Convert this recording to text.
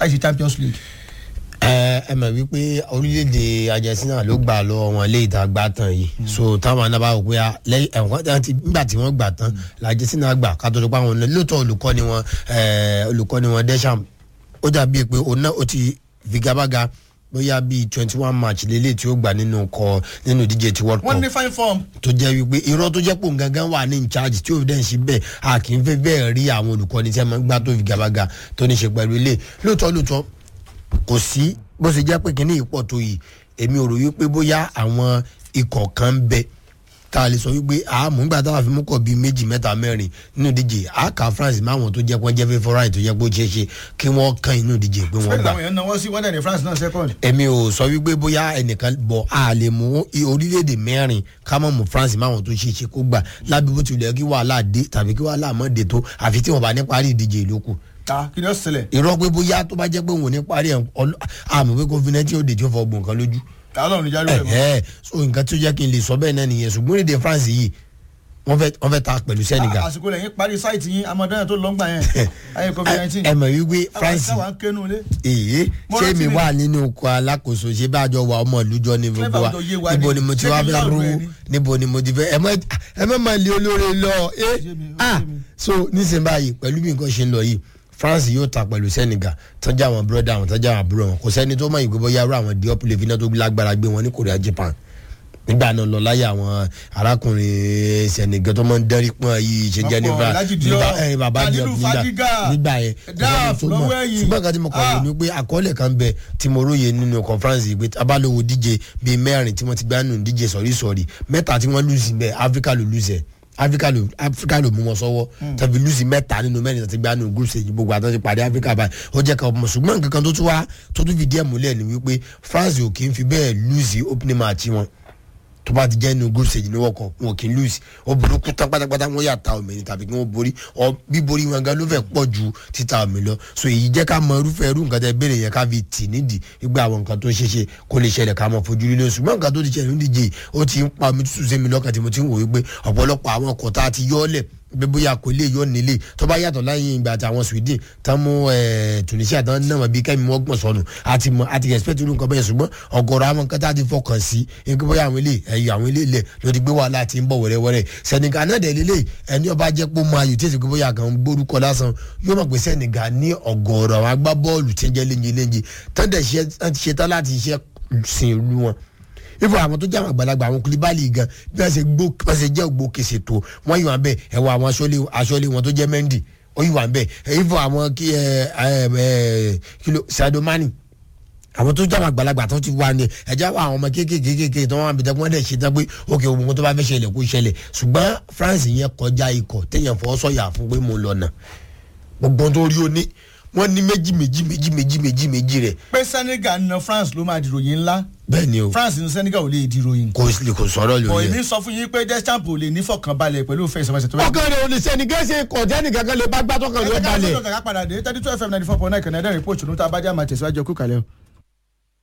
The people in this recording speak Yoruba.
láì ṣe champions league. ẹ ẹ mọ̀ wípé orílẹ̀-èdè Argentina ló gbà lọ wọn lé ìta gbà tán yìí so táwọn náà bá wò pé ah, lẹ́yìn ẹ̀wọ̀n tí wọ́n ti nígbà tí wọ́n gbà tán la Argentina gbà ká tó tó pa wọn náà lóòótọ́ olùkọ́ ni wọn ẹ, olùkọ́ ni wọn Deschamps ó dàbí pé òun náà ó ti figabaga bóyá bíi twenty one match lélẹ̀ tí ó gbà nínú kọ nínú ìdíje ti World wọ́n Cup ní fine form. tó jẹ́ wípé irọ́ tó jẹ́ pò ń gangan wà ní ìcháàjì tí òun dẹ̀ ń ṣe bẹ́ẹ̀ a kì í fẹ́ bẹ́ẹ̀ rí àwọn olùkọ́ni tí a máa ń gbá tó fi gabaga tó ní ṣe pẹ̀lú ilé lóòótọ́ lóòótọ́ kò sí bó ṣe jẹ́ pé kínní ìpọ̀ tó yìí èmi ò rò wípé bóyá àwọn ikọ̀ kan ń bẹ tá a lè sọ wípé àmọ́ nígbà táwa fi mú kọ̀ bíi méjì mẹ́ta mẹ́rin nínú ìdíje àkà France máwọn tó jẹ́ pé wọ́n jẹ́ favourite tó jẹ́ pé ó ṣeé ṣe kí wọ́n kàn inú ìdíje pé wọ́n bẹ́ẹ̀ gbà làwọn èèyàn náwó sí wọ́n dẹ̀ ní France náà second. èmi ò sọ wípé bóyá ẹnìkan bọ̀ a lè mú i- orílẹ̀-èdè mẹ́rin ká mọ̀ mú France máwọn tó ṣe é ṣe kó gbà lábẹ́ bó tilẹ̀ kí wàhálà dé tàbí kí wàhálà mọ̀ dé tó àfi tí wọ́n bá ní parí ìdíje ìlókù ta kí ni ó ṣẹlẹ̀. irọ́ pé bóyá tó bá jẹ́ pé òun ò ní parí ẹ̀ ọlọ́- àmọ́ pé covid nineteen ó dé tí ó fọ ọgbọ̀n kan lójú ta lọ́run jáde rẹ̀ mọ́. ẹ̀ẹ́ so nǹkan tó jẹ́ kí n lè sọ bẹ́ẹ̀ náà nìyẹn ṣùgbọ́n èdè France yìí wọ́n fẹ́ wọ́n fẹ́ ta pẹ̀lú Senegal àsìkò lẹ́yìn parí sáìtì yín amadọ́yà tó lọ́ngbà yẹn ayé covid nineteen. ẹ mọ̀ wípé France àwọn akéwòn lé. èyí Mo ṣé rántí mi mi. wà nínú oko alákòóso ṣé bá a jọ wà ọmọ ìlú jọ ní gbogbo wa Flavour tó yé wa níbo ni. ni mo ti Ṣé wá kí n fẹ́ láwùjọ rówó ẹ ni? níbo ni mo ti fẹ́ ẹ mọ ẹ mọ máa lé olóore lọ ẹ Ṣé mi, ó ah ṣé mi. so nísìnyí báyìí pẹ̀lú bí nǹkan ṣe ń lọ yìí France yóò ta pẹ̀lú Senegal tọ́jú àwọn búrọ́dà àwọn tọ́jú àwọn àbúrò wọn kò sẹ́ni tó mọ̀ ìgbé bóyá irú àwọn Diop lè fi iná tó lágbára gbé wọn ní Korea Japan nígbà náà lọ láyé àwọn arákùnrin Senegal tó máa ń dẹ́rí pọ́n yìí ṣe Ọ̀pọ̀ Geneva Alhaji Diop, nígbà ẹ bàbá Diop Kalilu nígbà Fadiga, nígbà yẹn Daf kò sẹ́ni tó mọ̀. lọ́wọ́ ẹ̀yìn. ṣùgbọ́n nǹkan tí mo kọ̀ wò Ah. ni pé àkọọ́lẹ̀ kan bẹ tí mo róye nínú conference yìí pé abálòwò díje bíi mẹ́rin tí wọ́n ti gbá nínú díje sọ̀rí sọ̀rí mẹ́ta tí wọ́n lùsì bẹ́ẹ̀ Áfíríkà ló lùsẹ̀ Áfíríkà ló Áfíríkà ló mú wọn sọ́wọ́ tàbí lùsì mẹ́ta nínú mẹ́rin tí wọ́n ti gbá nínú group stage gbogbo àtọ́ ti pàdé Áfíríkà báyìí ó jẹ́ ká ọmọ ṣùgbọ́n nǹkan kan tó tún wá tó tún fi díẹ̀ múlẹ̀ ni wípé France ò kì í fi bẹ́ẹ̀ lùsì opening match wọn tó bá ti jẹ́ inú group stage ní wọ́kọ̀ wọn ò kì í lose ó burúkú tán pátápátá wọ́n yà ta omi ni tàbí kí wọ́n borí ọ bíborí wọn gan ló fẹ́ pọ̀ ju títa omi lọ so èyí jẹ́ ká mọ irúfẹ́ irú nǹkan tẹ́ béèrè yẹn ká fi tì nídìí gbígbà àwọn nǹkan tó ṣeé ṣe kó lè ṣẹlẹ̀ ká mọ fojú lílo ṣùgbọ́n nǹkan tó ti ṣẹlẹ̀ nídìí yìí ó ti ń pa omi tútù sí mi lọ́kàn tí mo ti ń wò wípé ọ̀pọ̀lọpọ̀ àwọn ọkọ̀ tá a ti yọ́ ọ́lẹ̀ bí bóyá kò lè yọ nílé tó bá yàtọ̀ láyé ìgbà àti àwọn Sweden tán mú ẹ, Tunisia tán náà mọ̀ bí kẹ́mi wọ́n gbọ̀n sọnù àti mọ̀ àti expect irú nǹkan bẹ́ẹ̀ ṣùgbọ́n ọ̀gọ̀rọ̀ àwọn nǹkan tá a ti fọkàn sí ẹgbẹ́ bóyá àwọn ilé ẹ̀yọ àwọn ilé ilẹ̀ ló ti gbé wàhálà tí ń bọ̀ wẹ́rẹ́wẹ́rẹ́ Senegal náà dẹ̀ lélẹ̀ ẹni ọba jẹ́ pé ó máa yò tí èsì pé bóyá kan ń gbórúkọ lásán yóò mọ̀ pé Senegal ní ọ̀gọ̀rọ̀ àwọn agbábọ́ọ̀lù tí ń jẹ́ léńjẹ léńjẹ tán dẹ̀ ṣe ṣetán láti ṣe sin ìlú wọn ifo àwọn tó jẹ́ àwọn àgbàlagbà àwọn kulibali gan bí wọ́n ṣe gbó bí wọ́n ṣe jẹ́ ògbó kèsè tó wọ́n yìí wà ń bẹ̀ ẹ̀ wọ àwọn aṣọ́lé aṣọ́lé wọn tó jẹ́ Mendy ó yìí wà ń bẹ̀ ifo àwọn kí ẹ ẹ ẹ kilo Sadio Mane àwọn tó jẹ́ àwọn àgbàlagbà tó ti wà ní ẹ̀já àwọn ọmọ kéékèèké tó wọn àbẹ̀tẹ̀ wọn dẹ̀ ṣe tán pé òkè òun tó bá fẹ́ ṣẹlẹ̀ kó ṣẹlẹ̀ ṣùgbọ́n France yẹn kọjá ikọ̀ téèyàn fọwọ́ sọ̀yà fún pé mo lọ nà gbogbo tó rí o ní wọ́n ní méjì méjì méjì méjì méjì méjì rẹ̀ pé Senegal na France ló máa dìròyìn ńlá bẹ́ẹ̀ ni o France ní Senegal ò lè dìròyìn. kò kò sọ̀rọ̀ bọ̀ lórí ẹ̀. èmi sọ fún yín pé Deschamps ò lè nífọ̀kànbalẹ̀ pẹ̀lú òfin ìsọfẹsẹ̀ tó bá ọkàn rẹ ò lè sẹ́ni gẹ́sẹ̀ kọjá nìkan kan lè bá gbàtọ́ kan ló ẹgbẹ́ ká balẹ̀. ló kàkà padà dé thirty two fm ninety four point nine kẹ̀nẹ́dẹ́rìn pòṣù ní tá a bá jẹ́ àmà tẹ̀síwájú ọkú kalẹ̀ o.